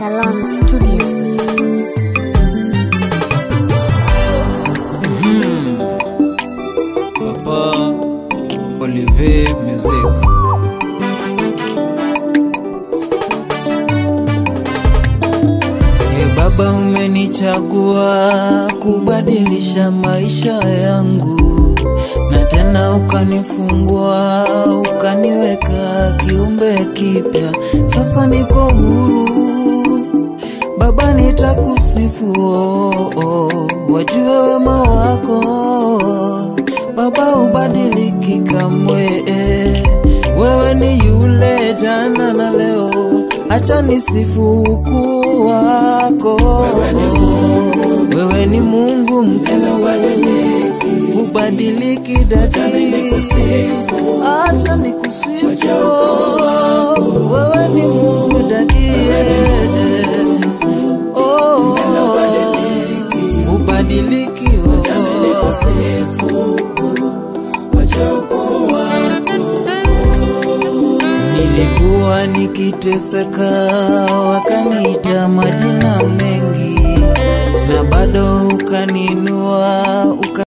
Shalom Studios. Papa Olivier Music. E Baba, umenichagua kubadilisha maisha yangu, na tena ukanifungua, ukaniweka kiumbe kipya. Sasa niko huru Baba, nitakusifu oh, oh, wajue wema wako Baba, ubadiliki kamwe eh. Wewe ni yule jana na leo, acha nisifu ukuu wako. Wewe ni Mungu, wewe ni Mungu mkuu, ubadiliki dadi, acha nikusifu, wewe ni Mungu dadi, oh, ubadiliki oh. Nilikuwa nikiteseka, wakaniita majina mengi, na bado ukaninua uka